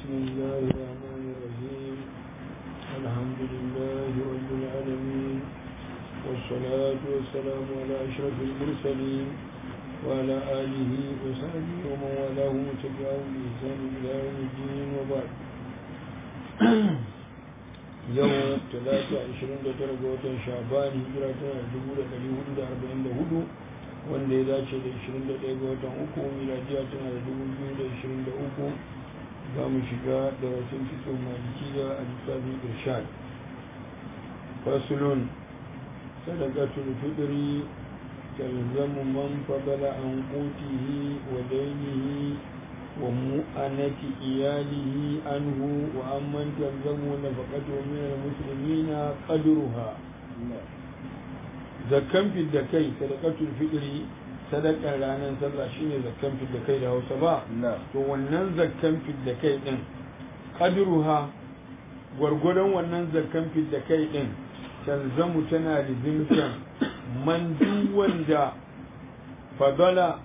بسم الله الرحمن الرحيم الحمد لله رب العالمين والصلاة والسلام على أشرف المرسلين وعلى آله وصحبه ومن والاه وتبعهم بإحسان إلى يوم الدين وبعد yau talata ashirin da tara ga watan shaban hijira tana dubu da ɗari hudu da arba'in da hudu wanda ya dace da ashirin da ɗaya ga watan uku miladiya tana da dubu biyu da ashirin da uku za mu shiga da wasu fito malikiya a littafin irshad fasulun sadaqatul fitri تلزم من فضل عن قوته ودينه ومؤنة إياله عنه وأمن تلزم نفقته من المسلمين قدرها zakkan fidda kai sadaqatul fitri sadaka ranar sallah shine zakkan fidda kai da Hausa ba to wannan zakkan fidda kai din qadruha gwargwadon wannan zakkan fidda kai din talzamu tana lizimtan man duk wanda fadala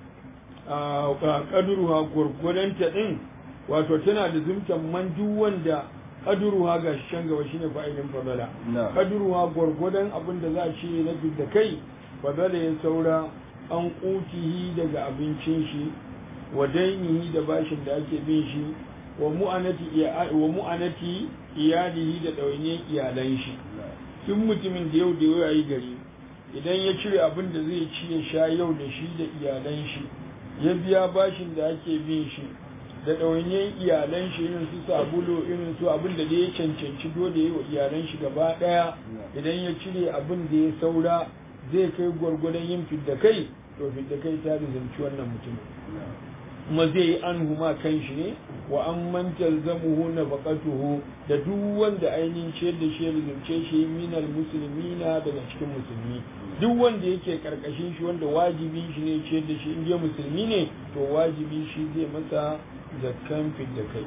kaduruha gwargwadonta din wato tana da zumtan man duk wanda kaduruha ga shan gaba shine fa'ilin fadala kaduruha gwargwadon abin da za a ce na da kai fadala ya saura an kutihi daga abincin shi wa dainihi da bashin da ake bin shi wa mu'anati wa mu'anati iyalihi da ɗawainiyar iyalan shi duk mutumin da yau da yau yayi gari idan ya cire abin da zai ci ya sha yau da shi da iyalan shi ya biya bashin da ake bin shi da ɗawainiyar iyalan shi irin su sabulu irin su abin da ya cancanci dole yi wa iyalan shi gaba ɗaya idan ya cire abin da ya saura zai kai gwargwadon yin fidda kai to fidda kai ta rizanci wannan mutumin kuma zai yi an huma kan shi ne wa an mantar zamuhu na baƙatuhu da duk wanda ainihin ciyar da shi rizance shi minal musulmina daga cikin musulmi duk wanda yake karkashin shi wanda wajibi shi ne ciyar da shi inda musulmi ne to wajibi shi zai masa zakkan fidda kai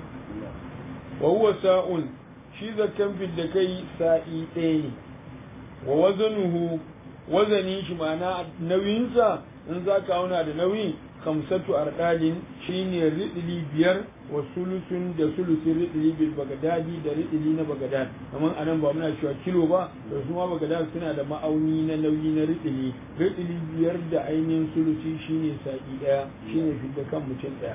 wa huwa sa'un shi zakkan fidda kai sa'i ɗaya ne wa wazanuhu wazanin shi ma'ana nauyinsa in za ka auna da nauyi kamsatu ardalin shine ridili biyar wa sulusun da sulusin ridili bil bagadadi da ridili na bagadad kamar anan ba muna cewa kilo ba to su ma bagadad suna da ma'auni na nauyi na ridili ridili biyar da ainihin sulusi shine sa'i daya shine fidda kan mutum daya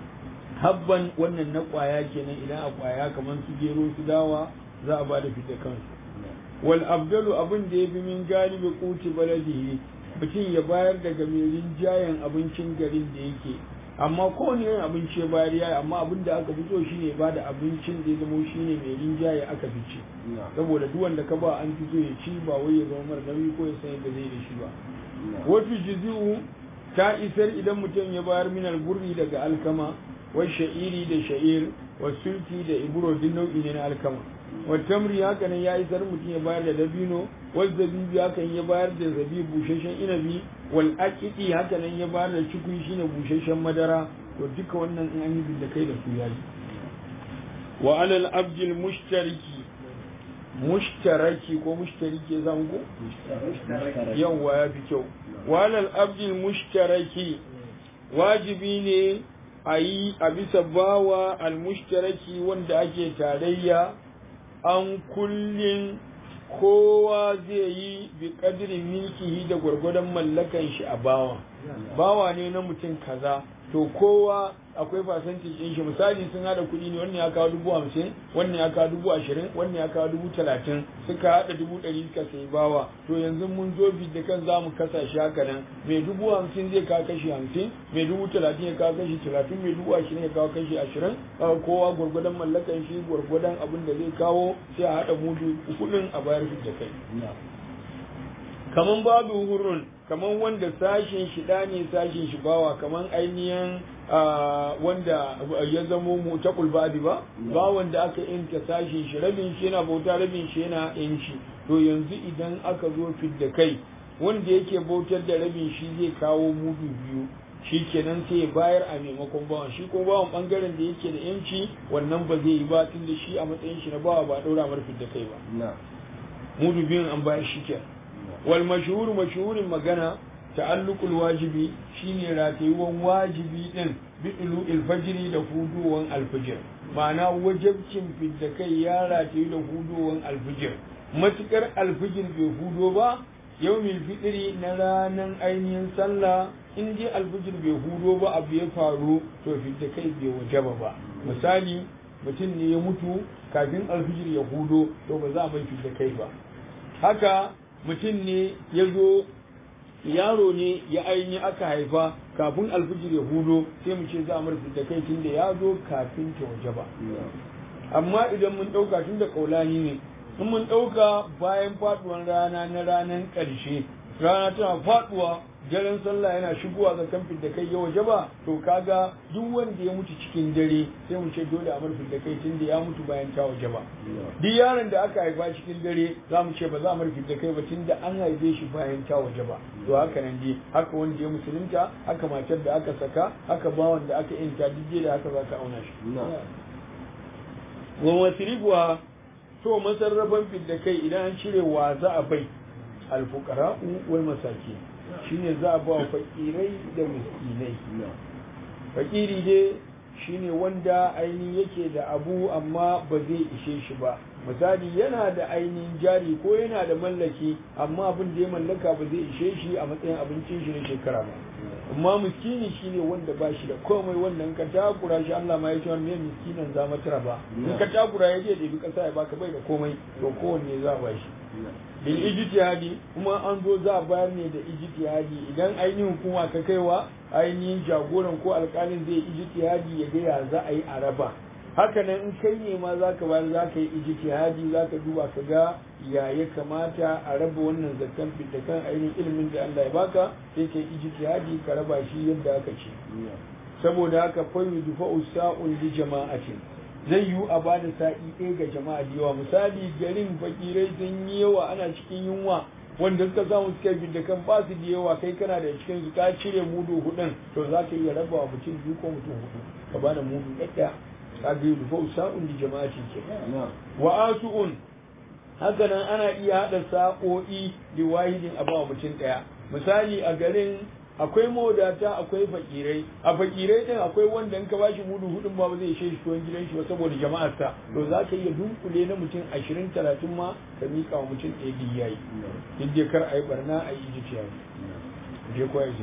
habban wannan na kwaya kenan idan a kwaya kamar su gero su dawa za a bada fidda kansu wal abdalu abin da ya fi min galibi kuti baladihi mutum ya bayar daga mai rinjayen abincin garin da yake amma kowane yin abinci ya bayar ya amma abin da aka fito shine ba da abincin da ya zama shine mai rinjaye aka fi ci saboda duk wanda ka ba an fito ya ci ba wai ya zama mara nauyi ko ya san yadda zai da shi ba wato jizi'u ta isar idan mutum ya bayar minal burri daga alkama wa sha'iri da sha'ir wa sulti da ibro duk nau'i ne na alkama watamri haka nan ya isar mutum ya bayar da dabino wal zabibi haka ya bayar da zabi busheshen inabi wal aqiqi haka nan ya bayar da cikui shine busheshen madara to duka wannan in an yi da kai da su yayi wa alal abdil mushtariki mushtaraki ko mushtariki zan ko yawa ya fi kyau wa alal abdil mushtaraki wajibi ne a yi a bisa bawa al mushtaraki wanda ake tarayya an kullin kowa zai yi bi kadirin milkihi da gwargwadon mallakan shi a bawa bawa ne na mutum kaza to kowa akwai fasantin ɗin shi misali sun hada kuɗi ne wannan ya kawo dubu hamsin wannan ya kawo dubu ashirin wannan ya kawo dubu talatin suka haɗa dubu ɗari suka sayi bawa to yanzu mun zo da kan za mu kasa shi haka nan mai dubu hamsin zai kawo kashi hamsin mai dubu talatin ya kawo kashi talatin mai dubu ashirin ya kawo kashi ashirin kowa gwargwadon mallakan shi gwargwadon abin da zai kawo sai a haɗa mudu kuɗin a bayar da kai kaman babu hurun kaman wanda sashin shi da ne sashin shi bawa kaman ainihin wanda ya zamo mu ta kulbadi ba ba wanda aka inta sashin shi rabin shi yana bauta rabin shi yana yanci to yanzu idan aka zo fidda kai wanda yake bautar da rabin shi zai kawo mudu biyu shi kenan sai ya bayar a maimakon bawan shi ko bawan bangaren da yake da yanci wannan ba zai yi ba tunda shi a matsayin shi na bawa ba daura mar fidda kai ba mudu biyun an bayar shi kenan wal mashhur mashhurin magana ta'alluqul wajibi shine ratayuwan wajibi din bi'lu ilfajiri da huduwan alfijir ma'ana wajabcin fidda kai ya rataye da huduwan alfijir matukar alfijir bai hudo ba yawmil fitri na ranar ainihin sallah in dai alfijir bai hudo ba abu ya faru to fidda kai bai wajaba ba misali mutum ne ya mutu kafin alfijir ya hudo to ba za a mai fidda kai ba haka mutum ne ya zo yaro ne ya aini aka haifa kafin alfijir ya hudo sai mu ce za a marfi da kai tun da ya zo kafin ta waje ba amma idan mun ɗauka tun da ƙaulani ne in mun ɗauka bayan faɗuwan rana na ranar ƙarshe rana tana faɗuwa daren sallah yana shigowa ga kamfin da kai ya waje ba to kaga duk wanda ya mutu cikin dare sai mu ce dole a marfi da kai tun da ya mutu bayan ta waje ba duk yaron da aka haifa cikin dare za mu ce ba za a marfi da kai ba tun da an haife shi bayan ta waje ba to haka nan dai haka wanda ya musulunta haka matar da aka saka haka bawan da aka yanta duk da haka za ka auna shi wa masrifuwa to masarrafan fidda kai idan an cire wa za a bai alfuqara'u wal masakin shine za a ba wa fakirai da miskinai fakiri dai shine wanda ainihin yake da abu amma ba zai ishe shi ba misali yana da ainihin jari ko yana da mallaki amma abin da ya mallaka ba zai ishe shi a matsayin abincin shi na shekara ba amma miskini shine wanda ba shi da komai wannan ka takura shi Allah ma ya ce wannan miskinan za mata ba in ka takura ya je da bi kasa ya baka bai da komai to kowanne za ba shi bil ijtihadi kuma an zo za a bayar ne da ijtihadi idan ainihin hukuma ka kaiwa ainihin jagoran ko alkalin zai ijtihadi ya ga ya za a yi a raba haka nan in kai ne ma za ka bayar za ka yi ijtihadi za ka duba ka ga ya ya kamata a raba wannan zakkan da kan ainihin ilimin da Allah ya baka sai ka yi ijtihadi ka raba shi yadda aka ce saboda haka fa yudfa'u sa'un li jama'atin zai yiwu a ba da sa'i ɗaya ga jama'a da yawa misali garin fakirai sun yi yawa ana cikin yunwa wanda suka samu suka bi da kan ba su da yawa kai kana da cikin su ka cire mudu hudun to za ka iya raba wa mutum biyu ko mutum hudu ka bada mudu ɗaya ka ga yi fa sa'un da jama'a ce ke wa asu'un haka nan ana iya haɗa sa'o'i da wahidin a ba mutum ɗaya misali a garin akwai mawadata akwai fakirai a fakirai din akwai wanda in ka bashi mudu hudun ba zai ishe shi tuwon gidan shi ba saboda jama'ar sa to za ka iya dunkule na mutum ashirin talatin ma ka miƙa wa mutum ɗaya duk yayi duk dai kar a yi barna a yi ijitiya je ko ya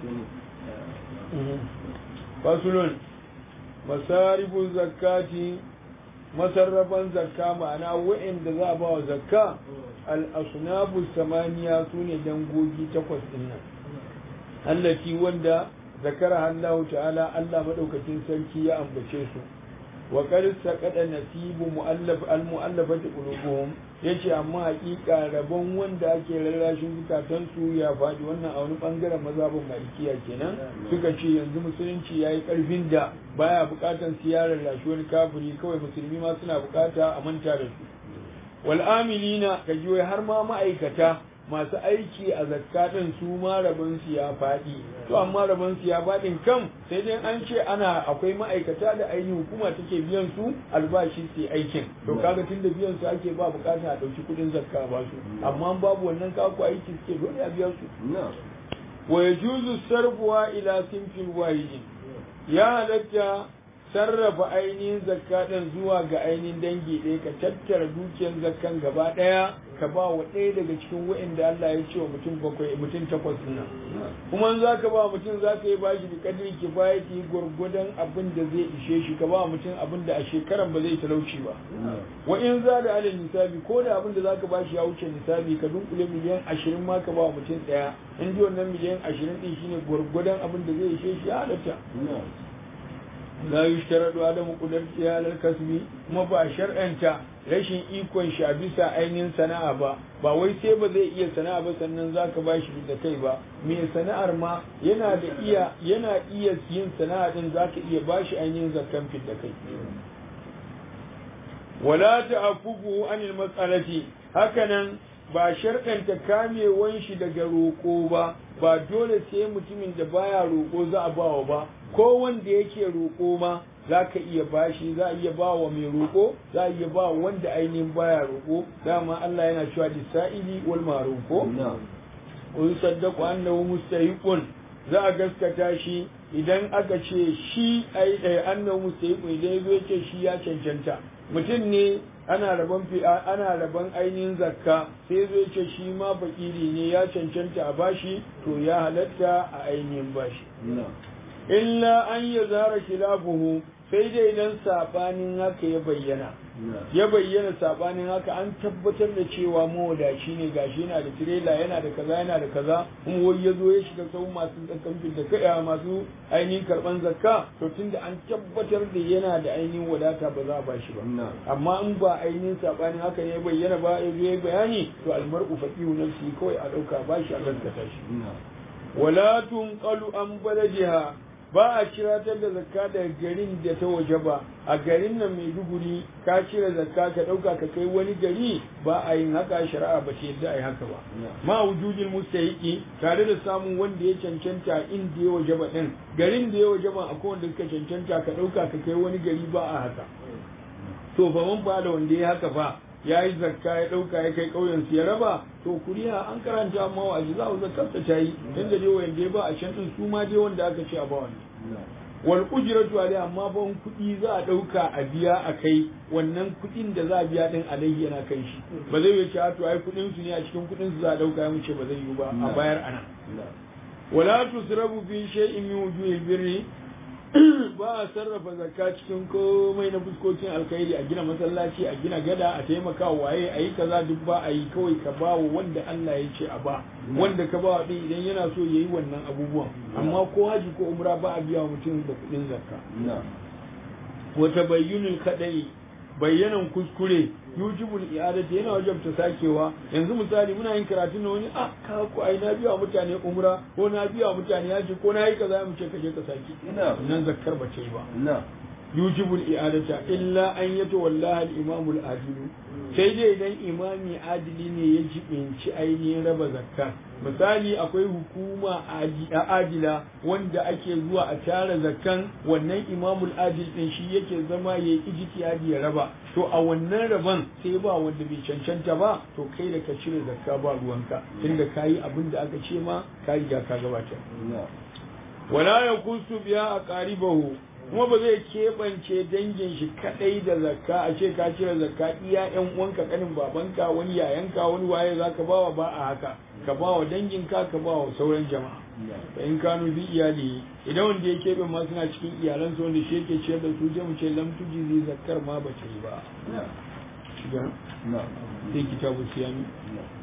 fasulun masarifu zakati masarrafan zakka ma'ana wa'anda za a ba wa zakka al-asnabu samaniya sune dangogi takwas din nan allati wanda zakara Allah ta'ala Allah madaukakin sarki ya ambace su wa qad saqada nasibu muallaf al muallafati qulubuhum yace amma hakika rabon wanda ake rarrashin zukatan su ya faɗi wannan a wani bangaren mazhabin malikiya kenan suka ce yanzu musulunci yayi karfin da baya bukatan siyarar lashi wani kafiri kawai musulmi ma suna bukata a manta da su wal amilina kaji har ma ma'aikata masu aiki a zakatun su ma rabon su ya faɗi to amma rabon su ya faɗin kan sai dai an ce ana akwai ma'aikata da ainihin hukuma take biyan su albashi su aikin to kaga tunda biyan su ake ba bukata a ɗauki kuɗin zakka ba su amma babu wannan kaku aiki suke dole a biya su wa yajuzu sarfuwa ila sinfin wahidin ya halatta sarrafa ainihin zakka ɗin zuwa ga ainihin dangi ɗaya ka tattara dukiyar zakkan gaba ɗaya ka ba wa ɗaya daga cikin wa'inda Allah ya ce wa mutum bakwai mutum takwas nan kuma za ka ba mutum za ka yi bashi da kadiri kifayati gwargwadon abin da zai ishe shi ka ba mutum abin da a shekaran ba zai talauci ba wa in za da alal nisabi ko da abin da za ka bashi ya wuce nisabi ka dunkule miliyan ashirin ma ka ba wa mutum ɗaya in ji wannan miliyan ashirin ɗin shine gwargwadon abin da zai ishe shi ya halatta la yushtaradu adamu qudrati alal kasbi kuma ba shar'anta rashin ikon shi a bisa ainihin sana'a ba ba wai sai ba zai iya sana'a ba sannan zaka ba shi da kai ba me sana'ar ma yana da iya yana iya yin sana'a din zaka iya ba shi ainihin zakkan fit da kai wala ta'afufu anil mas'alati hakanan ba sharɗanta kamewan shi daga roƙo ba ba dole sai mutumin da baya roƙo za a bawa ba ko wanda yake roƙo ma za ka iya bashi za a iya ba wa mai roƙo za a iya ba wanda ainihin baya roƙo dama Allah yana cewa lisa'ili wal ma'ruf ko wa yusaddaqu annahu mustahiqun za a gaskata shi idan aka ce shi ai annabi mustahiqu idan yazo yace shi ya cancanta mutum ne ana rabon fi ana rabon ainihin zakka sai yazo yace shi ma fakiri ne ya cancanta a bashi to ya halatta a ainihin bashi illa an yazara khilafuhu sai dai idan sabanin haka ya bayyana ya bayyana sabanin haka an tabbatar da cewa mawadaci ne gashi yana da tirela yana da kaza yana da kaza kuma wai ya zo ya shiga sau masu zakkan da kai masu ainihin karban zakka to tunda an tabbatar da yana da ainihin wadata ba za a ba shi ba amma in ba ainihin sabanin haka ne ya bayyana ba ya zo ya bayani to almar'u faqihu nafsi kawai a dauka ba shi a gaskata shi wala tunqalu an baladiha ba a ciratar da zakka daga garin da ta waje ba a garin nan mai duguri ka cire zakka ka ɗauka ka kai wani gari ba a yin haka shari'a ba ta yadda a yi haka ba ma wujudin mustahiqi tare da samun wanda ya cancanta inda ya waje ba din garin da ya waje ba akwai wanda suka cancanta ka ɗauka ka kai wani gari ba a haka to fa man ba da wanda ya haka fa ya yi zakka ya ɗauka ya kai ƙauyen su ya raba to kuriya an karanta amma wa aji za a zakkar ta yi inda dai wanda ba a can din su ma dai wanda aka ce a ba wani wal ujratu alai amma ban kuɗi za a ɗauka a biya a kai wannan kuɗin da za a biya din alaihi yana kai shi ba zai yi cewa to ai kuɗin su ne a cikin kuɗin su za a ɗauka ya mu ce ba zai yi ba a bayar ana wala tusrabu fi shay'in min wujuhil birri ba a sarrafa zakka cikin komai na fuskokin alkhairi a gina masallaci a gina gada a taimaka waye a yi kaza duk ba a yi kawai ka ba wa wanda Allah ya ce a ba wanda ka ba wa din idan yana so yayi wannan abubuwan amma ko haji ko umra ba a biya wa mutum da kuɗin zakka wa tabayyunul kadai bayyanan kuskure yujibul i'adati yana wajabta sakewa yanzu misali muna yin karatu na wani a ka ku ai na biya mutane umra ko na biya mutane haji ko na yi kaza mu ce ka je ka saki nan zakkar ba ce ba yujibul i'adata illa an yato wallahi al-imamul adil sai dai idan imami adili ne ya jibinci ainihin raba zakka misali akwai hukuma adila wanda ake zuwa a tara zakkan wannan imamul adil din shi yake zama ya yi ijtihadi ya raba to a wannan raban sai ba wanda bai cancanta ba to kai da ka cire zakka ba ruwanka tunda kayi abin da aka ce ma ka riga ka gabatar wala yakusu biya a qaribahu kuma ba zai keɓance dangin shi kaɗai da zakka a ce ka cire zakka iya ƴan uwanka kanin babanka wani yayanka wani waye za ka bawa ba a haka ka bawa danginka ka bawa sauran jama'a fa in kanu bi iyali idan wanda ya keɓe ma suna cikin iyalansa wanda shi yake ciyar da su je mu ce lam tujizi zakkar ma ba ta yi ba sai kitabu siyami